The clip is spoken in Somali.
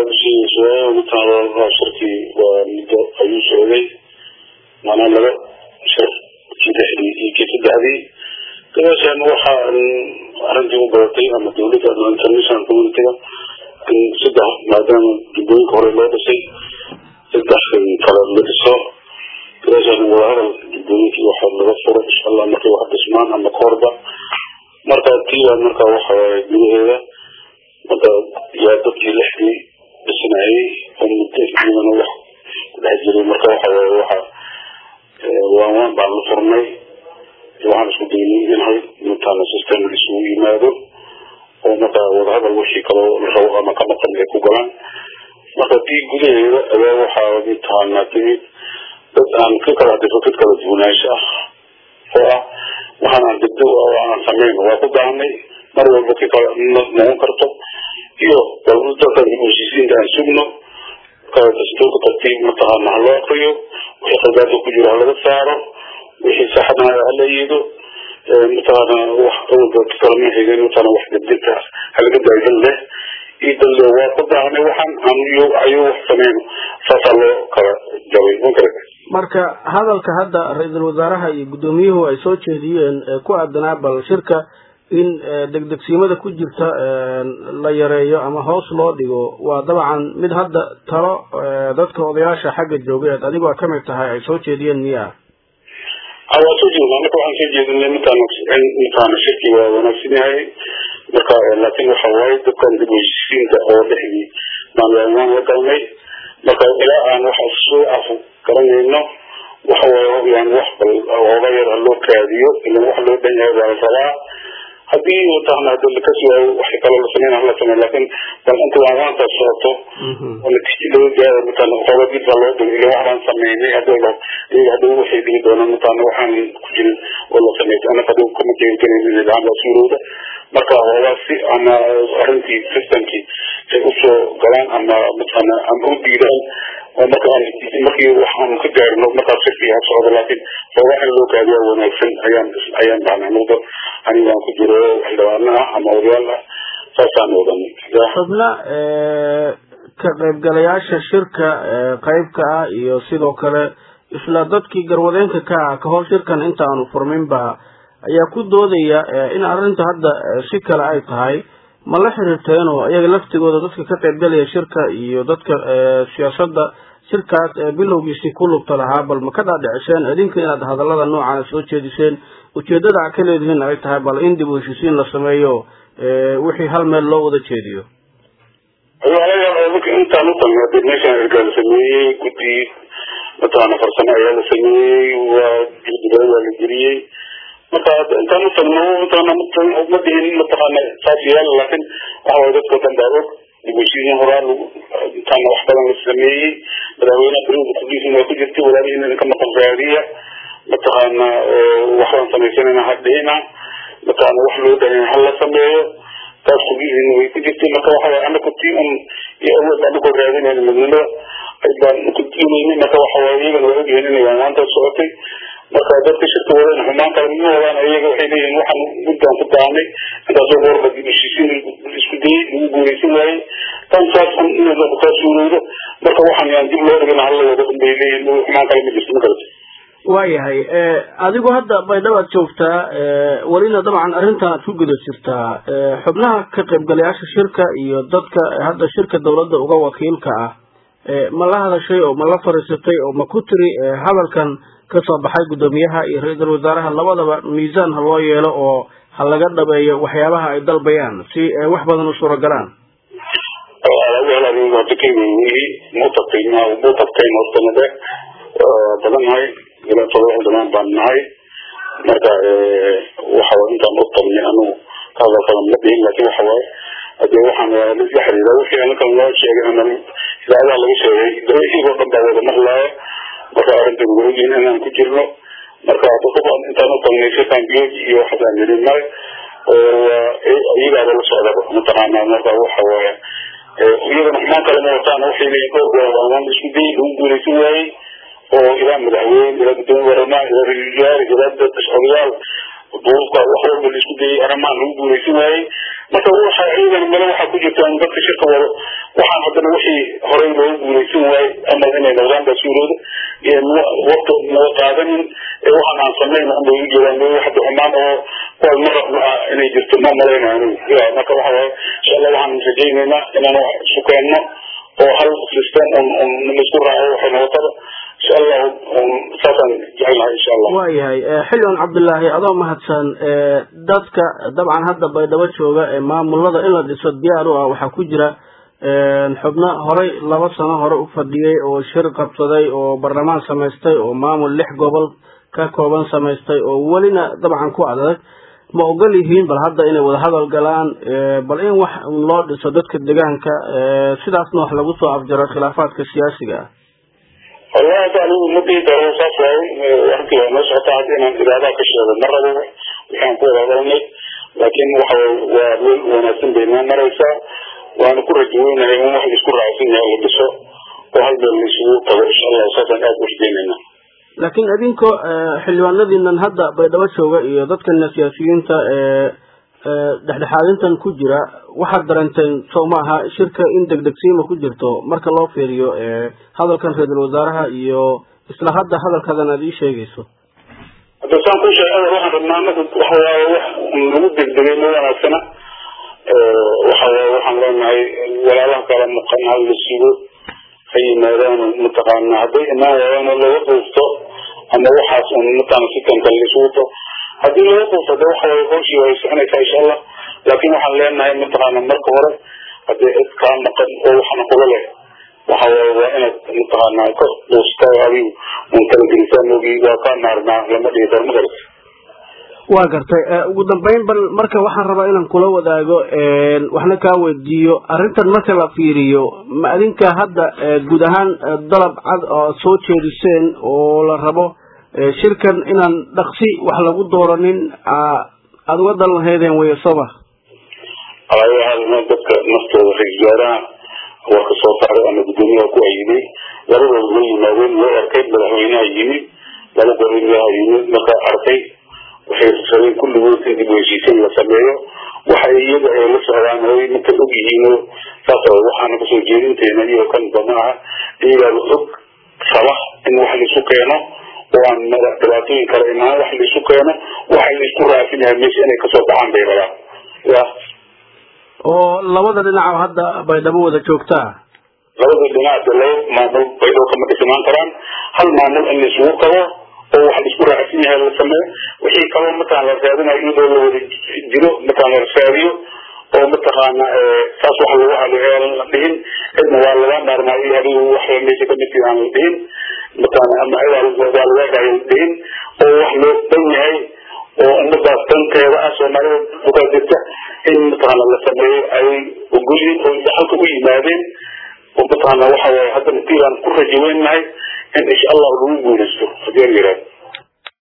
mataqaana shirkii waa muddo ayuu socday maanaa laba shir saddexdii iyo kii saddexdii gadaashaan waxaa arrintii u badatay ama dawladda ama international communityga in saddex maadaama jubbooyinka hore loo dhisay saddex kale la dhiso gadaashaan wadahadal jubbooyinkii waxaa laga furo insha allah markay wax dhismaan ama kahorba marka tiibaa marka waxa waaye gudaheeda marka yaa dadkii lixdii dhisnaayey oo muddo iyagana wax ku dhex jiray marka waxa waaye waxa waan waan baan la furnay waxaan isku daynay inay intaana system isugu yimaado oo marka wadahadal wixii kaloo la rabo ama ka maqan ay ku galaan marka tii gudaheeda ayaa waxaa mataqaanaa timid dad aan ka kala hadifo dad kala duwanaansho ah oo ah waxaan aan degdeg oo aan samayn waa ku baahnay mar walba ka kala noqon karto iyo walba dadka heshiisiinta aan sugno dastuurka tartiib mataqaana ha loo akriyo wixii qaldaadka ku jiro ha laga saaro wixii saxadana hala yido mataqaana wax awalba kalama xigeen mataqaana wax degdegta halaga daadan leh iyo dalle waa ku baahnay waxaan aniyo ayuu wax sameyno saasaa loo kala jabay makarata marka hadalka hadda ra-iisul wasaaraha iyo guddoomiyuhu ay soo jeediyeen ku aadanaa bal shirka in degdegsiimada ku jirta la yareeyo ama hoos loo dhigo waa dabcan mid hadda talo dadka odayaasha xagga joogeed adigoo kamid tahay ay soo jeediyeen miya waa soo jeedna marka waxaan soo jeedinay mataan mataan shirki waa wanaagsan yahay marka laakiin waxa waaye dadkan dib heshiisiinta oo dhexdii baan waan la galnay marka ilaa aan wax soo af garanayno waxa waaye yani wax bal ooga yar ha loo kaadiyo ilan wax loo dhan yahay baa la rabaa haddii mataqana hadii lakasi waayo waxay kaloo la sameyn hala sameyn laakiin bal inta waanwaanta socoto oo natiijo laga gaaro mataqana xooga dib baa loo dhigo ilaa waxbaan sameynay hadii la iyaga hadii waxay dhigi doonaan mataqana waxaan ku jirin oo la sameeyay anaka hadii kuma jeelgelayn in idhaan baa suurowda marka hoogaa si ama arrintii systemkii ay usoo galaan ama mataqana ama u diidaan oo marka markii waxaan ka gaarino markaas shirkii ha socdo laakiin hoogaa in loo gaadiya wanaagsan ayaan ayaan dhahnay muddo anigaan ku jiro xildhibaano ah ama odayaal ah saasaan odanay xubna ka qaybgalayaasha shirka qeybka ah iyo sidoo kale isla dadkii garwadeenka ka ah kahor shirkan inta aanu furminba ayaa ku doodaya in arrinta hadda si kale ay tahay ma la xiriirteen oo iyaga laftigooda dadka ka qaybgalaya shirka iyo dadka siyaasadda shirkaas bilowgiisii ku lugta lahaa bal ma ka dhaadhiciseen idinka inaad hadallada noocaana soo jeediseen ujeedada a ka leedihiin ay tahay bal in dib u heshiisiin la sameeyo wixii hal meel loo wada jeediyo intaan u talnay dib meeshaan ergaa la sameeyey guddi mataqaana farsamo ayaa la sameeyey waa jildigaa waa la geliyey marka intaan u tagno mataqaana ma dihin mataqaana saas yaala laakiin waxa waye dadka dhan baa og dib u heshiisiin horaa lagu intaana wax badan la sameeyey madaxweynaha berida kudiisin waa ku jirtay walaalihiin idinka maqan raadiya mataqaana waxbaan samaysanayna hadhina mataqaana wax loo dhahay hala sameeyo taas kudiisin way ku jirtay marka waxa waye anaka tii un iyo awood anakoo raadinayna midnimada baan ku diinayna marka waxa waye iyagana waa ogyihiin inay waanwaanta socotay marka dadka shirka wadeen xumaan kale ma wadaan iyaga waxay leeyihin waxaan muddaan ku daanay intaasoo goorba dib heshiisiin isku dayay lagu guuleysan waayey tan saas inaa kaa suurowdo marka waxaan yaan dib loo dhigana hala wado bay leeyihin xumaan kale ma jirto ma garata waayahay adigu hadda baydhabaad joogtaa welina dabcan arrintan aad ku guda jirtaa xubnaha ka qaybgalayaasha shirka iyo dadka hadda shirka dawladda uga wakiilka ah ma la hadashay oo ma la fariisatay oo ma ku tiri hadalkan kasoo baxay guddoomiyaha iyo ra-iisul wasaaraha labadaba miisaan ha loo yeelo oo ha laga dhabeeyo waxyaabaha ay dalbayaan si wax badan u suuragalaan mutabtay mutabtayn hortanade badannahay ilaa todoba xildhibaan baan nahay marka waxa intaan u tagnay anigu ka hadalkadan ma dhihin laakiin waxa waaye hadee waxaan la xiriira wixii anakan loo sheegay ama idaacadaha laga sheegay dawaxiigoo dhan baa wada maqlaaya marka arrintan waa ogyihin inaan ku jirno marka dadabaan intaan u tagnay shirkan biyoji iyo waxaasaan yidhi male oo iyagaaba la socdaba mataqaana marka waxa waaye iyagana xumaan kale ma wataan waxay leeyihin dhowr goor waan isku dayay lagu guuleysan waayey oo ilaa madaxweyne ilaa gudoomiye baarlamaan ilaa ra-iisul wasaare ilaa dad odayaal duubka wax walba la isku dayay arrimahan lagu guuleysan waayey marka waxa ciidan male waxaa ku jirta dadka shirka wado waxaan haddana wixii horey loogu guulaysan waaye ama inay noqdaan baa suurooda waqti naga qaadanin waxaan aan samayn unbay u jeedaan waxda xumaan oo kuwaas ma rabno ah inay jirto ma malaynayo anigu marka waxa waaye insha allah waxaan rajaynaynaa inaan wax isu keenno oo hal system un un laisku raaco waxay noqotaba insha allahu saasaan jecelnahay insha allah waayahay xildhibaan cabdullaahi adoo mahadsan dadka dabcan hadda baydhabo jooga ee maamulada in la dhiso diyaar u ah waxaa ku jira xubno horey laba sano hore u fadhiyey oo shir qabsaday oo barlamaan samaystay oo maamul lix gobol ka kooban samaystay oo welina dabcan ku adag ma ogol yihiin bal hadda inay wada hadal galaan bal in wax loo dhiso dadka deegaanka sidaasna wax lagu soo afjaro khilaafaadka siyaasiga ah wallahi hadda anigu ma dhihi karo saas waaye arrintii waa noo socota hadda inaan idaadaha ka sheego ma rabo waxaan ku wada hadalnay laakiin waxa waa meel wanaagsan bay noo maraysaa waana ku rajaweynahay in wax laisku raacsan yahay la dhiso oo hal meel laisugu tago insha allah saasaan aada u rajaynayna laakiin idinkoo xildhibaanadiinan hadda baydhabo jooga iyo dadkana siyaasiyiinta ee dhexdhexaadintan ku jira waxaad darenteen sow maaha shirka in degdegsiima ku jirto marka loo fiiriyo hadalkan ra-iisul wasaaraha iyo isla hadda hadalkadan aad ii sheegayso hadda saan ku sheegay waxaan rabnaa anagu waxa waaye wax lagu degdegay ma wanaagsana waxa waaye waxaan leenahay walaalaha kala maqan hal la sugo ha yimaadaan mataqaana hadday imaan waayaan oo laga quufto ama waxaas un mataqaana si kan kale isugu to haddii laga quufto de waxa waaye hawshii way soconaysaa insha allah laakiin waxaan leenahay mataqaana marka hore haddii cid kaa maqan oo waxna kula leh waxa waaye waa inaad mataqaana ka quusta adigu un kala gelisaan mogi waa kaa maarnaa lama dhihi karo ma garata waa gartay ugu dambeyn bal marka waxaan rabaa inaan kula wadaago waxna kaa weydiiyo arrintan marka la fiiriyo ma adinka hadda guud ahaan dalab cad oo soo jeediseen oo la rabo shirkan inaan dhaqsi wax lagu dooranin aada uga dalan lahaydeen weyo soba alaayaha dadka naftooda ra-isul wasaaraha warka soo saaray ama guddoomiyaha ku ayiday labadooda la yimaadeen way arkay madaxweynaha yimid laba goriyaha yimid marka arkay waxay rabeen kulligood in dib u heshiisiin la sameeyo waxa iyaga ay la socdaan oy marka og yihiin saas waxaana kasoo jeedinteena iyo kanba ma aha iyagaaba og raba in wax laisu keeno oo aan dhibaatooyin kala imaan wax laisu keeno waxa laisku raafin yahay meesha inay kasoo baxaan bay rabaan ya oo labada dhinac hadda baydhabo wada joogtaa labada dhinac de laba maamul baydhabo kama dhismaan karaan hal maamul in laisugu qabo oo wax laisku raacsan yahay la sameeyo wixii kaloo mataan la raadinayo iyadoo la wada jiro mataan la raadiyo oo mataqaana saas wax lagu haleeyo la dhihin cidna waa laga maarmaayo adigu wax meesha kamid aan la dhihin mataqaana ama waa laga dhaayo la dhihin oo wax loo dhan yahay oo ummadaas danteeda ah soomaalida dukaa jirta in mataqaana la sameeyo ay ogolyihin oo halka u yimaadeen oo mataqaana waxa waaye hadda natiibaan ku rajaweynahay in insha allah lagu guulaysto hadii la yihahdo